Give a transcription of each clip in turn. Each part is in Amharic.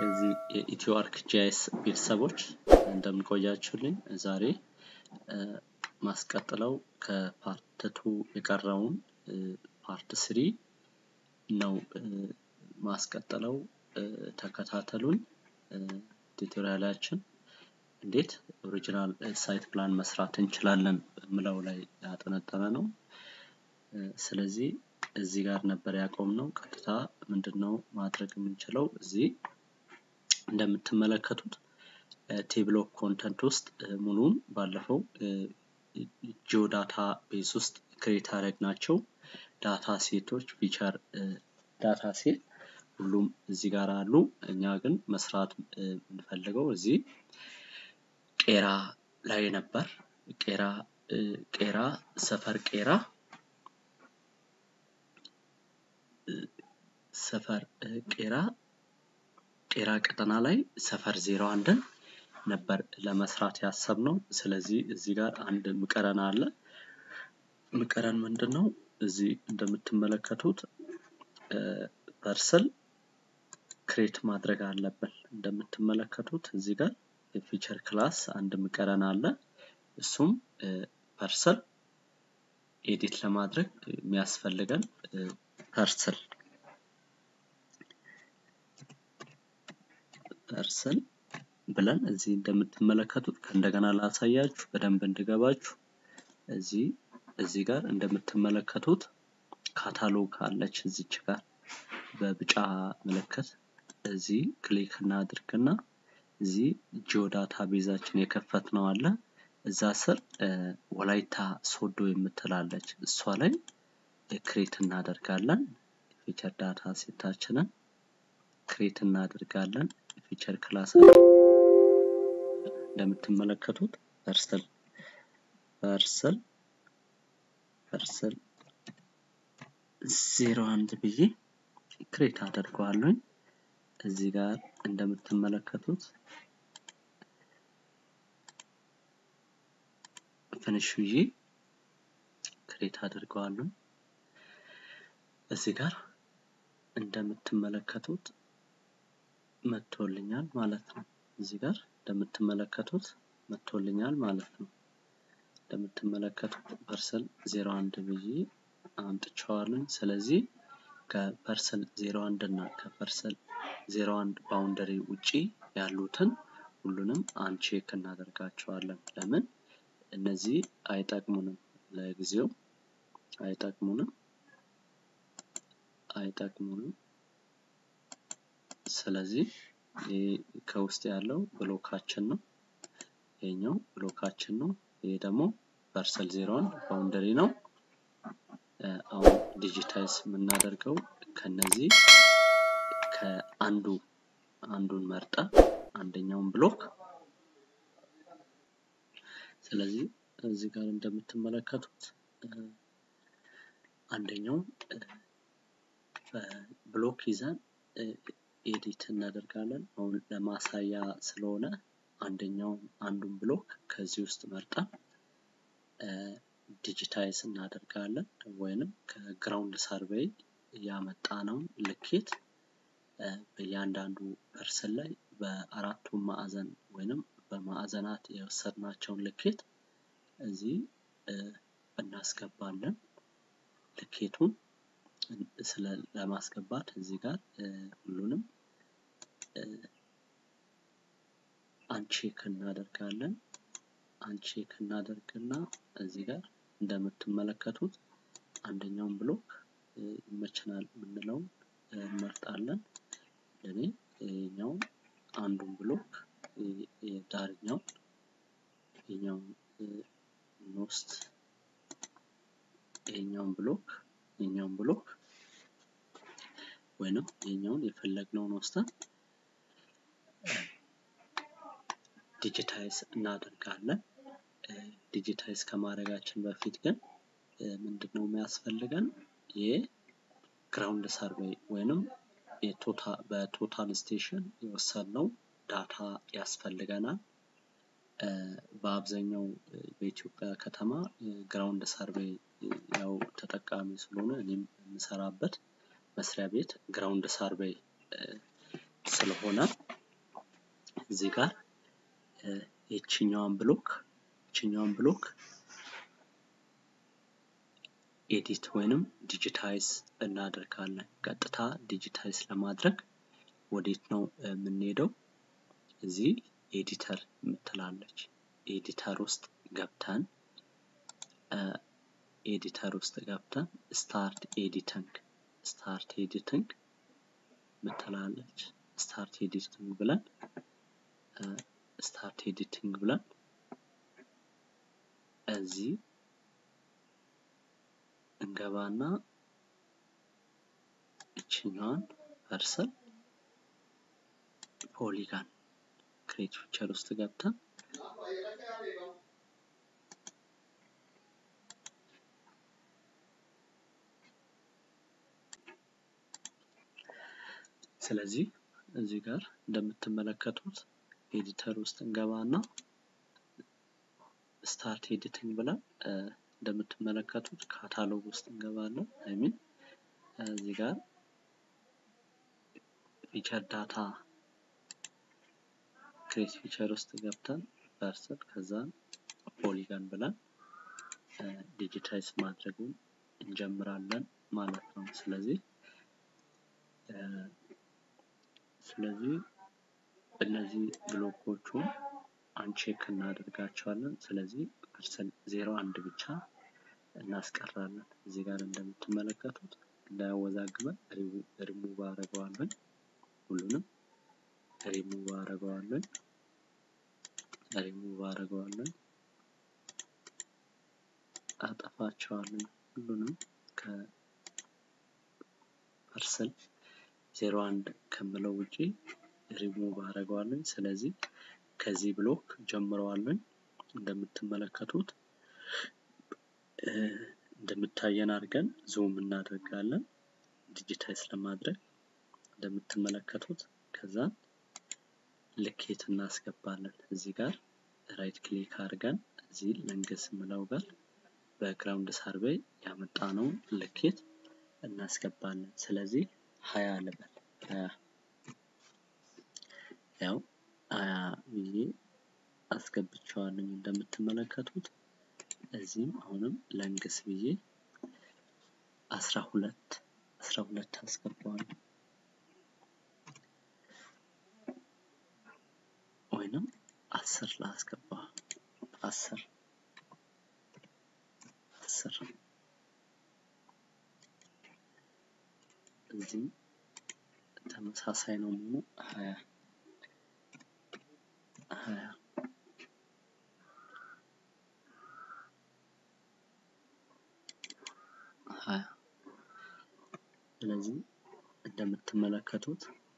የዚህ የኢትዮ አርክ ጂአይኤስ ቤተሰቦች እንደምን ቆያችሁልኝ? ዛሬ ማስቀጥለው ከፓርት ቱ የቀረውን ፓርት ስሪ ነው ማስቀጥለው። ተከታተሉን። ቱቶሪያላችን እንዴት ኦሪጂናል ሳይት ፕላን መስራት እንችላለን ምለው ላይ ያጠነጠነ ነው። ስለዚህ እዚህ ጋር ነበር ያቆምነው። ቀጥታ ምንድን ነው ማድረግ የምንችለው እዚህ እንደምትመለከቱት ቴብል ኦፍ ኮንተንት ውስጥ ሙሉን ባለፈው ጂኦ ዳታ ቤዝ ውስጥ ክሬት ናቸው ዳታ ሴቶች ፊቸር ዳታ ሴት ሁሉም እዚህ ጋር አሉ። እኛ ግን መስራት የምንፈልገው እዚህ ቄራ ላይ ነበር። ቄራ ቄራ ሰፈር ቄራ ሰፈር ቄራ ቄራ ቀጠና ላይ ሰፈር ዜሮ አንድን ነበር ለመስራት ያሰብነው። ስለዚህ እዚህ ጋር አንድ ምቀረን አለ። ምቀረን ምንድን ነው? እዚህ እንደምትመለከቱት ፐርስል ክሬት ማድረግ አለብን። እንደምትመለከቱት እዚህ ጋር የፊቸር ክላስ አንድ ምቀረን አለ። እሱም ፐርሰል ኤዲት ለማድረግ የሚያስፈልገን ፐርሰል ፐርሰል ብለን እዚህ እንደምትመለከቱት ከእንደገና ላሳያችሁ በደንብ እንድገባችሁ እዚህ እዚህ ጋር እንደምትመለከቱት ካታሎግ አለች እዚች ጋር በብጫ ምልክት እዚህ ክሊክ እናድርግና እዚህ ጂኦ ዳታ ቤዛችን የከፈት ነው አለ እዛ ስር ወላይታ ሶዶ የምትላለች እሷ ላይ ክሬት እናደርጋለን ፊቸር ዳታ ሴታችንን ክሬት እናደርጋለን ፊቸር ክላስ እንደምትመለከቱት ፐርሰል ፐርሰል ፐርሰል ዜሮ አንድ ብዬ ክሬት አደርገዋለሁኝ። እዚህ ጋር እንደምትመለከቱት ፍንሽ ብዬ ክሬት አድርገዋለሁ። እዚህ ጋር እንደምትመለከቱት መጥቶልኛል ማለት ነው። እዚህ ጋር እንደምትመለከቱት መጥቶልኛል ማለት ነው። እንደምትመለከቱት ፐርሰል ዜሮ አንድ ብዬ አምጥቼዋለሁ። ስለዚህ ከፐርሰል ዜሮ አንድ እና ከፐርሰል ዜሮ አንድ ባውንደሪ ውጪ ያሉትን ሁሉንም አንቼክ እናደርጋቸዋለን። ለምን እነዚህ አይጠቅሙንም፣ ለጊዜው አይጠቅሙንም አይጠቅሙንም። ስለዚህ ይህ ከውስጥ ያለው ብሎካችን ነው። ይሄኛው ብሎካችን ነው። ይሄ ደግሞ ፐርሰል ዜሮን ባውንደሪ ነው። አሁን ዲጂታይዝ የምናደርገው ከነዚህ ከአንዱ አንዱን መርጠ አንደኛውን ብሎክ ስለዚህ እዚህ ጋር እንደምትመለከቱት አንደኛው ብሎክ ይዘን ኤዲት እናደርጋለን። አሁን ለማሳያ ስለሆነ አንደኛውን አንዱን ብሎክ ከዚህ ውስጥ መርጠን ዲጂታይዝ እናደርጋለን ወይንም ከግራውንድ ሰርቬይ ያመጣነውን ልኬት በእያንዳንዱ ፐርሰን ላይ በአራቱ ማዕዘን ወይንም በማዕዘናት የወሰድናቸውን ልኬት እዚህ እናስገባለን። ልኬቱን ስለ ለማስገባት እዚህ ጋር ሁሉንም አንቼክ እናደርጋለን። አንቼክ እናደርግና እዚህ ጋር እንደምትመለከቱት አንደኛውን ብሎክ ይመቸናል የምንለውን እንመርጣለን። ለኔ ይሄኛውን አንዱን ብሎክ የዳርኛው ይሄኛውን ኖስት ይሄኛውን ብሎክ ይሄኛውን ብሎክ ወይንም ይሄኛውን የፈለግነውን ወስደን ዲጂታይዝ እናደርጋለን። ዲጂታይዝ ከማድረጋችን በፊት ግን ምንድነው የሚያስፈልገን የግራውንድ ሰርቬይ ወይንም በቶታል ስቴሽን የወሰድነው ዳታ ያስፈልገናል። በአብዛኛው በኢትዮጵያ ከተማ ግራውንድ ሰርቬይ ያው ተጠቃሚ ስለሆነ እኔም የምሰራበት መስሪያ ቤት ግራውንድ ሰርቬይ ስለሆነ እዚህ ጋር የችኛዋን ብሎክ ይችኛዋን ብሎክ ኤዲት ወይንም ዲጂታይዝ እናደርጋለን። ቀጥታ ዲጂታይዝ ለማድረግ ወዴት ነው የምንሄደው? እዚህ ኤዲተር የምትላለች ኤዲተር ውስጥ ገብተን ኤዲተር ውስጥ ገብተን ስታርት ኤዲቲንግ ስታርት ኤዲቲንግ ምትላለች ስታርት ኤዲቲንግ ብለን ስታርት ኤዲቲንግ ብለን እዚህ እንገባና እችኛዋን ፐርሰን ፖሊጋን ክሬት ፊቸር ውስጥ ገብተን ስለዚህ እዚህ ጋር እንደምትመለከቱት ኤዲተር ውስጥ እንገባና ስታርት ኤዲቲንግ ብለን እንደምትመለከቱት ካታሎግ ውስጥ እንገባለን። አይሚን እዚህ ጋር ፊቸር ዳታ ክሬት ፊቸር ውስጥ ገብተን ፐርሰን ከዛን ፖሊጋን ብለን ዲጂታይዝ ማድረጉን እንጀምራለን ማለት ነው። ስለዚህ ስለዚህ እነዚህ ብሎኮቹን አንቼክ እናደርጋቸዋለን። ስለዚህ ፐርሰን ዜሮ አንድ ብቻ እናስቀራለን። እዚህ ጋር እንደምትመለከቱት እንዳያወዛግበን ሪሙቭ አደርገዋለን። ሁሉንም ሪሙቭ አደርገዋለን። ሪሙቭ አደርገዋለን። አጠፋቸዋለን። ሁሉንም ከፐርሰን ዜሮ አንድ ከምለው ውጪ ሪሙቭ አደርገዋለን። ስለዚህ ከዚህ ብሎክ ጀምረዋለን። እንደምትመለከቱት እንደምታየን አድርገን ዙም እናደርጋለን ዲጂታይዝ ለማድረግ እንደምትመለከቱት ከዛ ልኬት እናስገባለን። እዚህ ጋር ራይት ክሊክ አድርገን እዚህ ለንግስ ምለው ጋር በግራውንድ ሰርቬይ ያመጣነውን ልኬት እናስገባለን። ስለዚህ ሀያ ልበል ሀያ ያው ሀያ ብዬ አስገብቸዋለኝ እንደምትመለከቱት እዚህም አሁንም ለንግስ ብዬ አስራ ሁለት አስራ ሁለት አስገባዋለሁ ወይንም አስር ላስገባ አስር አስር እዚህም ተመሳሳይ ነው መሆኑ ሀያ ሀያ ሀያ ስለዚህ እንደምትመለከቱት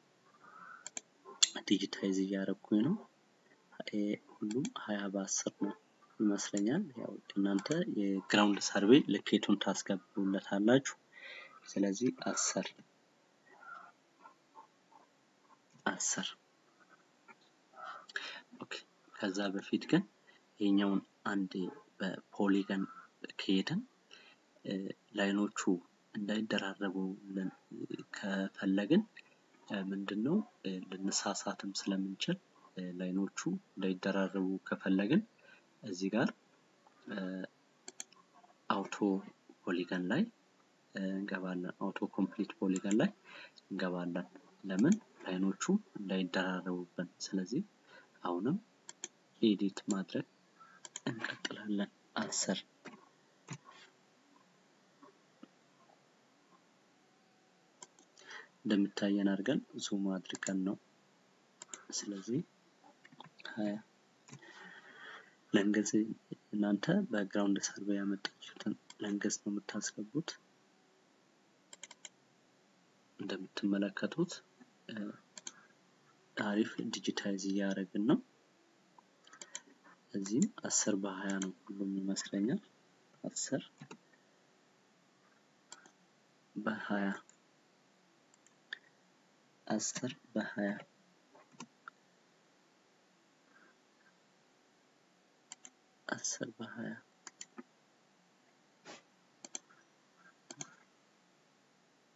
ዲጂታይዝ እያደረኩኝ ነው። ሁሉም ሀያ በአስር ነው ይመስለኛል። ያው እናንተ የግራውንድ ሰርቬይ ልኬቱን ታስገቡለታላችሁ። ስለዚህ አስር አስር ኦኬ። ከዛ በፊት ግን ይሄኛውን አንድ በፖሊገን ከሄድን ላይኖቹ እንዳይደራረቡልን ከፈለግን ምንድን ነው ልንሳሳትም ስለምንችል ላይኖቹ እንዳይደራረቡ ከፈለግን እዚህ ጋር አውቶ ፖሊገን ላይ እንገባለን። አውቶ ኮምፕሊት ፖሊገን ላይ እንገባለን። ለምን ላይኖቹ እንዳይደራረቡብን። ስለዚህ አሁንም ኤዲት ማድረግ እንቀጥላለን። አስር እንደሚታየን አድርገን ዙም አድርገን ነው። ስለዚህ ሀያ ለንገዝ እናንተ በግራውንድ ሰርቬይ ያመጣችሁትን ለንገዝ ነው የምታስገቡት። እንደምትመለከቱት አሪፍ ዲጂታይዝ እያደረግን ነው። እዚህም አስር በሀያ ነው ሁሉም ይመስለኛል። አስር በሀያ አስር በሀያ አስር በሀያ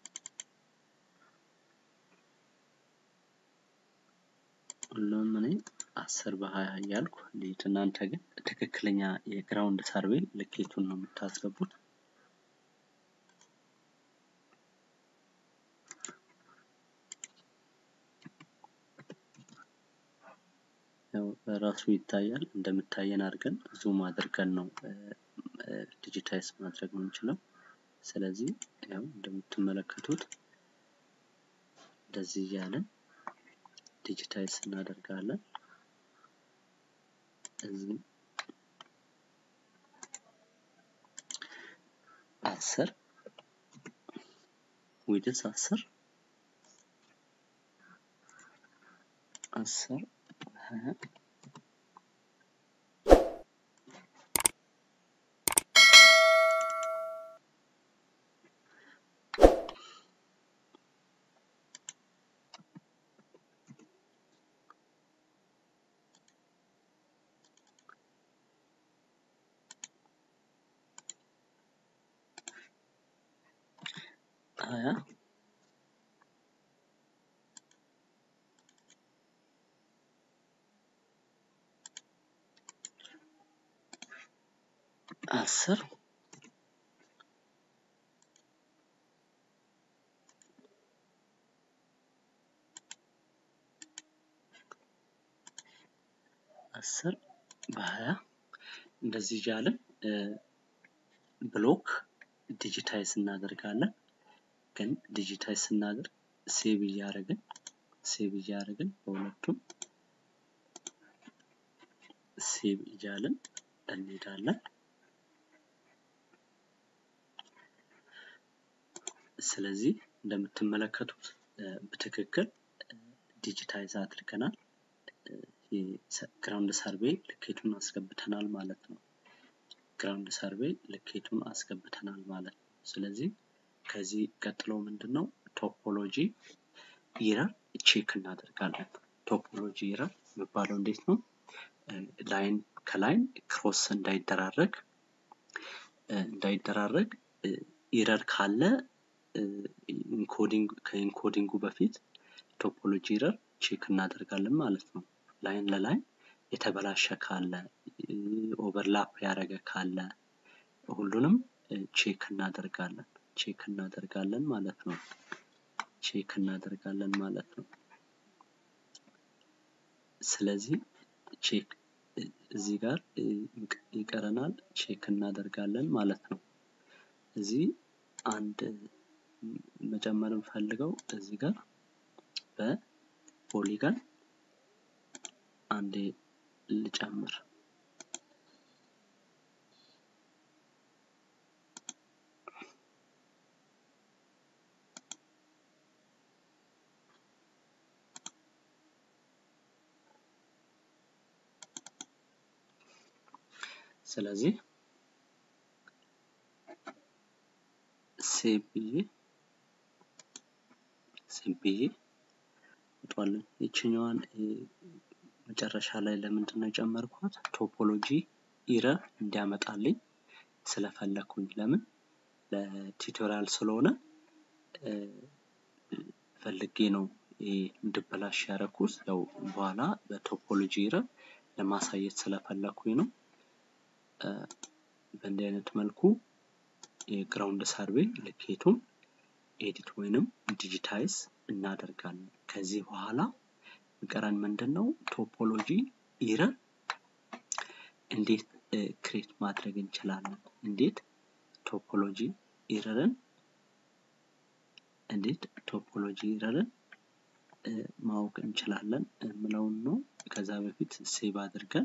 ሁሉም እኔ አስር በሀያ እያልኩ ልሂድ። እናንተ ግን ትክክለኛ የግራውንድ ሰርቬይ ልኬቱን ነው የምታስገቡት። ያው ራሱ ይታያል። እንደምታየን አድርገን ዙም አድርገን ነው ዲጂታይዝ ማድረግ የምንችለው። ስለዚህ ያው እንደምትመለከቱት እንደዚህ እያለን ዲጂታይዝ እናደርጋለን። እዚህ አስር ዊድስ አስር አስር ሀያ ሀያ አስር አስር በሀያ እንደዚህ እያልን ብሎክ ዲጂታይዝ እናደርጋለን። ግን ዲጂታይዝ ስናደርግ ሴቭ እያደረግን ሴቭ እያደረግን በሁለቱም ሴቭ እያልን እንሄዳለን። ስለዚህ እንደምትመለከቱት በትክክል ዲጂታይዝ አድርገናል። ግራውንድ ሰርቬይ ልኬቱን አስገብተናል ማለት ነው። ግራውንድ ሰርቬይ ልኬቱን አስገብተናል ማለት ነው። ስለዚህ ከዚህ ቀጥሎ ምንድን ነው ቶፖሎጂ ኢረር ቼክ እናደርጋለን። ቶፖሎጂ ኢረር የሚባለው እንዴት ነው? ላይን ከላይን ክሮስ እንዳይደራረግ እንዳይደራረግ ኢረር ካለ ኢንኮዲንግ ከኢንኮዲንጉ በፊት ቶፖሎጂ ኢረር ቼክ እናደርጋለን ማለት ነው። ላይን ለላይን የተበላሸ ካለ ኦቨርላፕ ያደረገ ካለ ሁሉንም ቼክ እናደርጋለን ቼክ እናደርጋለን ማለት ነው። ቼክ እናደርጋለን ማለት ነው። ስለዚህ ቼክ እዚህ ጋር ይቀረናል ቼክ እናደርጋለን ማለት ነው። እዚህ አንድ መጨመር እንፈልገው እዚህ ጋር በፖሊጋን አንዴ ልጨምር። ስለዚህ ሴቭ ብዬ ሴቭ ብዬ ወጧለን። ይችኛዋን መጨረሻ ላይ ለምንድን ነው የጨመርኳት? ቶፖሎጂ ኢረር እንዲያመጣልኝ ስለፈለኩኝ። ለምን ለቱቶሪያል ስለሆነ ፈልጌ ነው እንድበላሽ ያደረኩት። ያው በኋላ በቶፖሎጂ ኢረር ለማሳየት ስለፈለኩኝ ነው። በእንዲህ አይነት መልኩ የግራውንድ ሰርቬይ ልኬቱን ኤዲት ወይንም ዲጂታይዝ እናደርጋለን። ከዚህ በኋላ የሚቀረን ምንድን ነው? ቶፖሎጂ ኢረር እንዴት ክሬት ማድረግ እንችላለን? እንዴት ቶፖሎጂ ኢረርን እንዴት ቶፖሎጂ ኢረርን ማወቅ እንችላለን የምለውን ነው። ከዛ በፊት ሴቭ አድርገን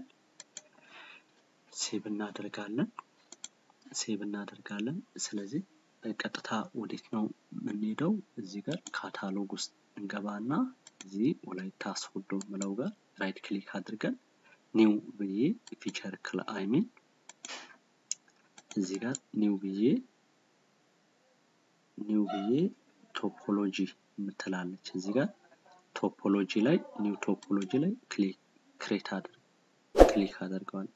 ሴቭ እናደርጋለን ሴቭ እናደርጋለን። ስለዚህ ቀጥታ ወዴት ነው የምንሄደው? እዚህ ጋር ካታሎግ ውስጥ እንገባና እዚህ ወላይታ ሶዶ ምለው ጋር ራይት ክሊክ አድርገን ኒው ብዬ ፊቸር ክል አይሚን እዚህ ጋር ኒው ብዬ ኒው ብዬ ቶፖሎጂ የምትላለች እዚህ ጋር ቶፖሎጂ ላይ ኒው ቶፖሎጂ ላይ ክሊክ ክሬት አድርግ ክሊክ አደርገዋል።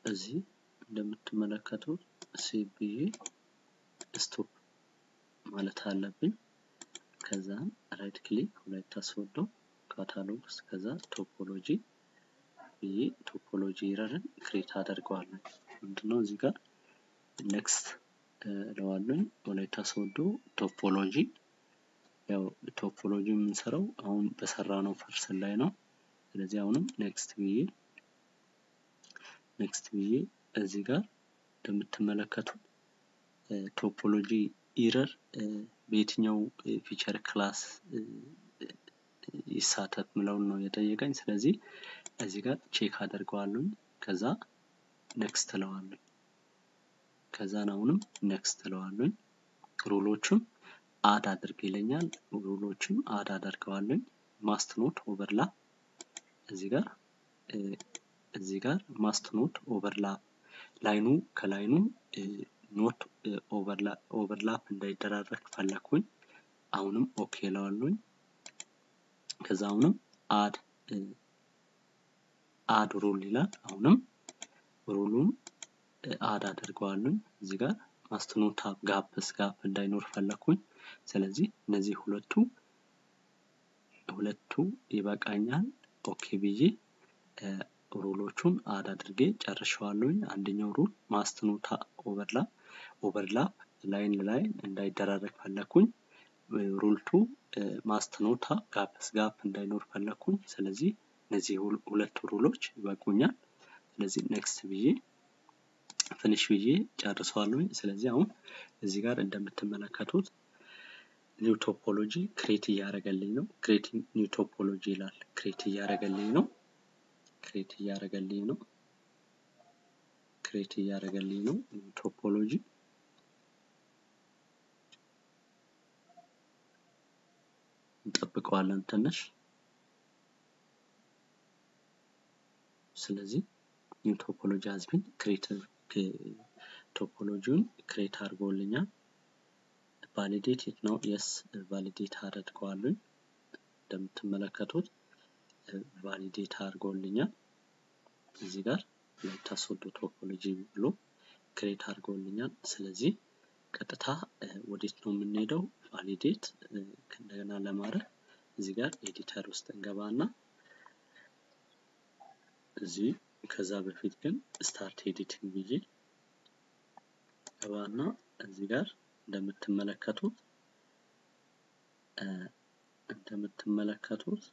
እዚህ እንደምትመለከቱት ሴቭ ብዬ ስቶፕ ማለት አለብኝ። ከዛም ራይት ክሊክ ወላይታ ሶዶ ካታሎግ ውስጥ ከዛ ቶፖሎጂ ብዬ ቶፖሎጂ ኢረርን ክሬት አደርገዋለሁ። ምንድነው እዚህ ጋር ኔክስት እለዋለኝ ወላይታ ሶዶ ቶፖሎጂ ያው ቶፖሎጂ የምንሰራው አሁን በሰራ ነው ፐርሰን ላይ ነው። ስለዚህ አሁንም ኔክስት ብዬ ኔክስት ብዬ እዚህ ጋር እንደምትመለከቱት ቶፖሎጂ ኢረር በየትኛው ፊቸር ክላስ ይሳተፍ ምለውን ነው የጠየቀኝ። ስለዚህ እዚህ ጋር ቼክ አደርገዋለሁኝ። ከዛ ኔክስት እለዋለሁ። ከዛን አሁንም ኔክስት እለዋለሁኝ። ሩሎቹን አድ አድርግ ይለኛል። ሩሎቹን አድ አደርገዋለሁኝ። ማስት ኖት ኦቨርላፕ እዚህ ጋር እዚህ ጋር ማስት ኖት ኦቨርላፕ ላይኑ ከላይኑ ኖት ኦቨርላፕ እንዳይደራረግ ፈለግኩኝ። አሁንም ኦኬ እለዋለሁኝ። ከዛ አሁንም አድ አድ ሩል ይላል። አሁንም ሩሉን አድ አደርገዋለሁኝ። እዚህ ጋር ማስትኖት ጋፕስ ጋፕ እንዳይኖር ፈለግኩኝ። ስለዚህ እነዚህ ሁለቱ ሁለቱ ይበቃኛል። ኦኬ ብዬ ሩሎቹን አድ አድርጌ ጨርሸዋለሁኝ። አንደኛው ሩል ማስትኖታ ኦቨርላፕ ኦቨርላፕ ላይን ላይን እንዳይደራረግ ፈለግኩኝ። ሩልቱ ማስትኖታ ጋፕስ ጋፕ እንዳይኖር ፈለግኩኝ። ስለዚህ እነዚህ ሁለቱ ሩሎች ይበቁኛል። ስለዚህ ኔክስት ብዬ ፍኒሽ ብዬ ጨርሰዋለሁኝ። ስለዚህ አሁን እዚህ ጋር እንደምትመለከቱት ኒው ቶፖሎጂ ክሬት እያደረገልኝ ነው። ክሬቲንግ ኒው ቶፖሎጂ ይላል። ክሬት እያደረገልኝ ነው። ክሬት እያደረገልኝ ነው። ክሬት እያደረገልኝ ነው ቶፖሎጂ እንጠብቀዋለን ትንሽ። ስለዚህ ኒው ቶፖሎጂ ሀዝቢን ክሬት ቶፖሎጂውን ክሬት አድርጎልኛል። ቫሊዴት የት ነው? የስ ቫሊዴት አደርገዋለኝ። እንደምትመለከቱት ቫሊዴት አድርጎልኛል። እዚህ ጋር ወላይታ ሶዶ ቶፖሎጂ ብሎ ክሬት አድርጎልኛል። ስለዚህ ቀጥታ ወዴት ነው የምንሄደው? ቫሊዴት እንደገና ለማድረግ እዚህ ጋር ኤዲተር ውስጥ እንገባና እዚህ ከዛ በፊት ግን ስታርት ኤዲቲንግ ብዬ ገባና እዚህ ጋር እንደምትመለከቱት እንደምትመለከቱት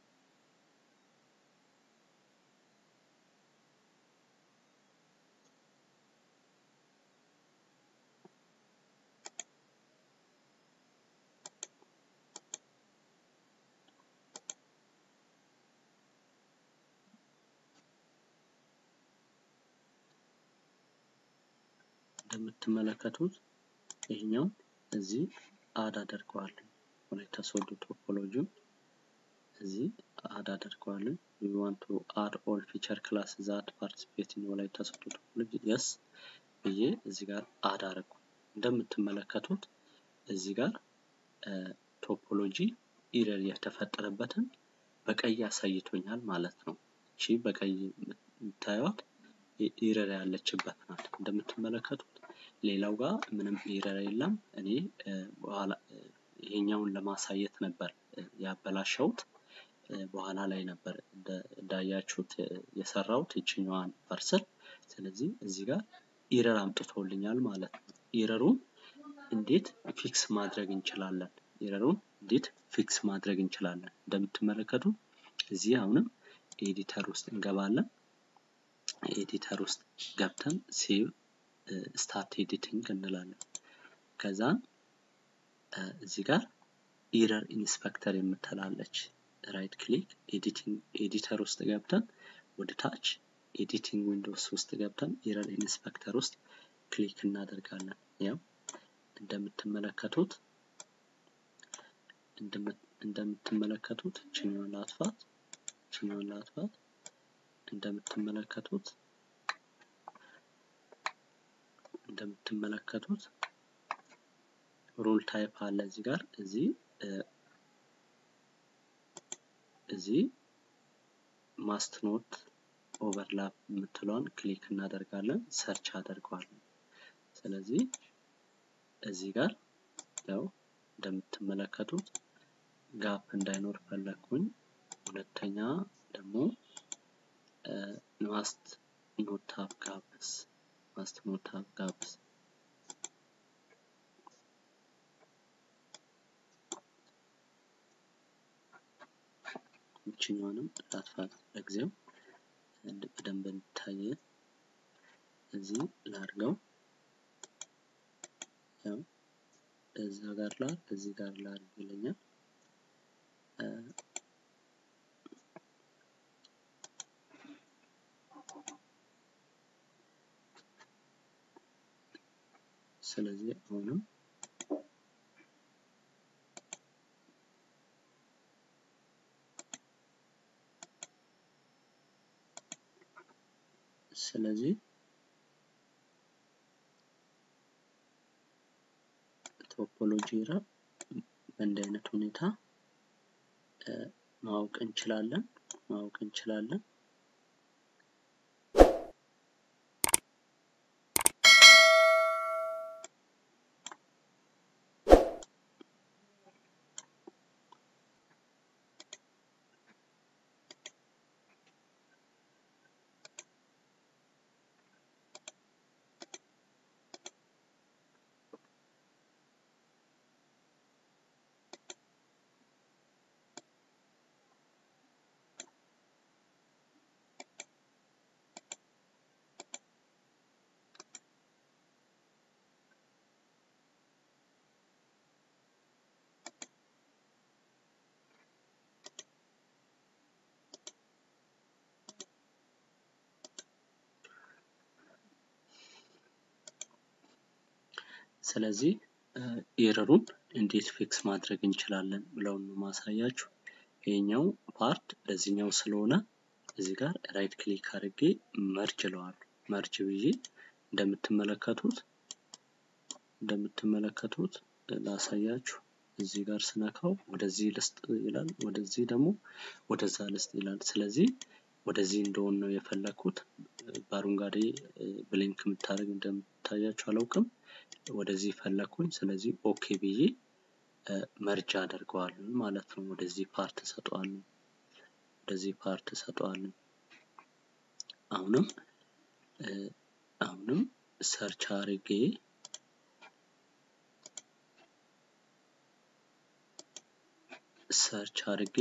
እንደምትመለከቱት ይሄኛው እዚህ አድ አደርገዋለሁ። ወላይታ ሶዶ ቶፖሎጂውን እዚህ አድ አደርገዋለሁ። ዊ ዋንት ቱ አድ ኦል ፊቸር ክላስ ዛት ፓርቲሲፔት ኢን ወላይታ ሶዶ ቶፖሎጂ የስ ብዬ እዚህ ጋር አድ አደረኩ። እንደምትመለከቱት እዚህ ጋር ቶፖሎጂ ኢረር የተፈጠረበትን በቀይ አሳይቶኛል ማለት ነው። እቺ በቀይ የምታዩት ኢረር ያለችበት ናት። እንደምትመለከቱት ሌላው ጋር ምንም ኢረር የለም። እኔ በኋላ ይሄኛውን ለማሳየት ነበር ያበላሸውት። በኋላ ላይ ነበር እንዳያችሁት የሰራሁት ይችኛዋን ፓርሰል። ስለዚህ እዚህ ጋር ኢረር አምጥቶልኛል ማለት ነው። ኢረሩን እንዴት ፊክስ ማድረግ እንችላለን? ኢረሩን እንዴት ፊክስ ማድረግ እንችላለን? እንደምትመለከቱት እዚህ አሁንም ኤዲተር ውስጥ እንገባለን። ኤዲተር ውስጥ ገብተን ሴቭ ስታርት ኤዲቲንግ እንላለን። ከዛ እዚህ ጋር ኢረር ኢንስፔክተር የምትላለች ራይት ክሊክ ኤዲቲንግ ኤዲተር ውስጥ ገብተን ወደ ታች ኤዲቲንግ ዊንዶውስ ውስጥ ገብተን ኢረር ኢንስፔክተር ውስጥ ክሊክ እናደርጋለን። ያው እንደምትመለከቱት እንደምትመለከቱት ችኛውን ላጥፋት ችኛውን ላጥፋት እንደምትመለከቱት እንደምትመለከቱት ሩል ታይፕ አለ እዚህ ጋር እዚህ እዚህ ማስት ኖት ኦቨርላፕ የምትለውን ክሊክ እናደርጋለን፣ ሰርች አደርገዋለን። ስለዚህ እዚህ ጋር ያው እንደምትመለከቱት ጋፕ እንዳይኖር ፈለግኩኝ። ሁለተኛ ደግሞ ማስት ኖት ሃቭ ጋፕስ ማስት ኖት ሃቭ ጋፕስ ይችኛዋንም ላጥፋት ለጊዜው በደንብ እንዲታይ እዚህ ላድርገው። ያው እዛ ጋር ላር እዚህ ጋር ላድርግ ይለኛል። ስለዚህ አሁንም ስለዚህ ቶፖሎጂ ኤረር በእንዲህ አይነት ሁኔታ ማወቅ እንችላለን ማወቅ እንችላለን። ስለዚህ ኤረሩን እንዴት ፊክስ ማድረግ እንችላለን ብለውን ነው ማሳያችሁ። ይሄኛው ፓርት ለዚህኛው ስለሆነ እዚህ ጋር ራይት ክሊክ አድርጌ መርጅ እለዋለሁ። መርጅ ብዬ እንደምትመለከቱት እንደምትመለከቱት ላሳያችሁ። እዚህ ጋር ስነካው ወደዚህ ልስጥ ይላል፣ ወደዚህ ደግሞ ወደዛ ልስጥ ይላል። ስለዚህ ወደዚህ እንደሆን ነው የፈለግኩት። በአረንጓዴ ብሊንክ የምታደርግ እንደምታያችሁ አላውቅም። ወደዚህ ፈለግኩኝ። ስለዚህ ኦኬ ብዬ መርጃ አደርገዋለን ማለት ነው። ወደዚህ ፓርት እሰጠዋለን፣ ወደዚህ ፓርት እሰጠዋለን። አሁንም አሁንም ሰርች አድርጌ ሰርች አድርጌ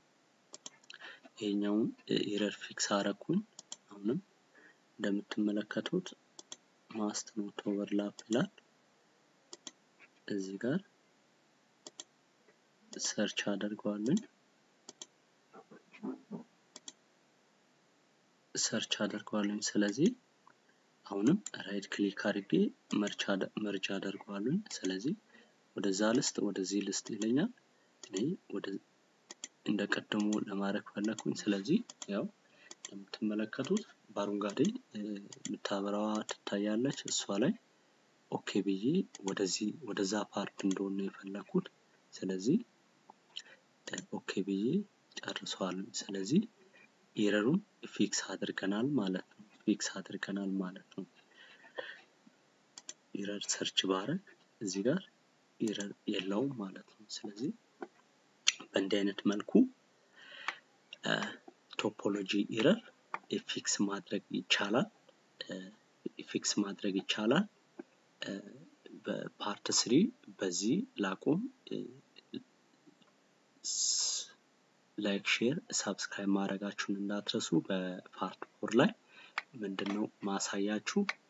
ይሄኛውን ኤረር ፊክስ አረኩኝ። አሁንም እንደምትመለከቱት ማስት ኖት ኦቨርላፕ ይላል። እዚህ ጋር ሰርች አደርገዋለን ሰርች አደርገዋለን። ስለዚህ አሁንም ራይት ክሊክ አድርጌ መርጅ አደርገዋለን። ስለዚህ ወደዛ ልስጥ ወደዚህ ልስጥ ይለኛል። እኔ ወደ እንደ ቀደሙ ለማድረግ ፈለግኩኝ። ስለዚህ ያው እንደምትመለከቱት በአረንጓዴ የምታበራዋ ትታያለች። እሷ ላይ ኦኬ ብዬ ወደዚህ ወደዛ ፓርት እንደሆነ የፈለግኩት። ስለዚህ ኦኬ ብዬ ጨርሰዋል። ስለዚህ ኤረሩን ፊክስ አድርገናል ማለት ነው። ፊክስ አድርገናል ማለት ነው። ኤረር ሰርች ባረግ እዚህ ጋር ኤረር የለውም ማለት ነው። ስለዚህ በእንዲህ አይነት መልኩ ቶፖሎጂ ኤረር ፊክስ ማድረግ ይቻላል። ፊክስ ማድረግ ይቻላል። በፓርት ስሪ በዚህ ላቁም። ላይክ፣ ሼር፣ ሳብስክራይብ ማድረጋችሁን እንዳትረሱ። በፓርት ፎር ላይ ምንድን ነው ማሳያችሁ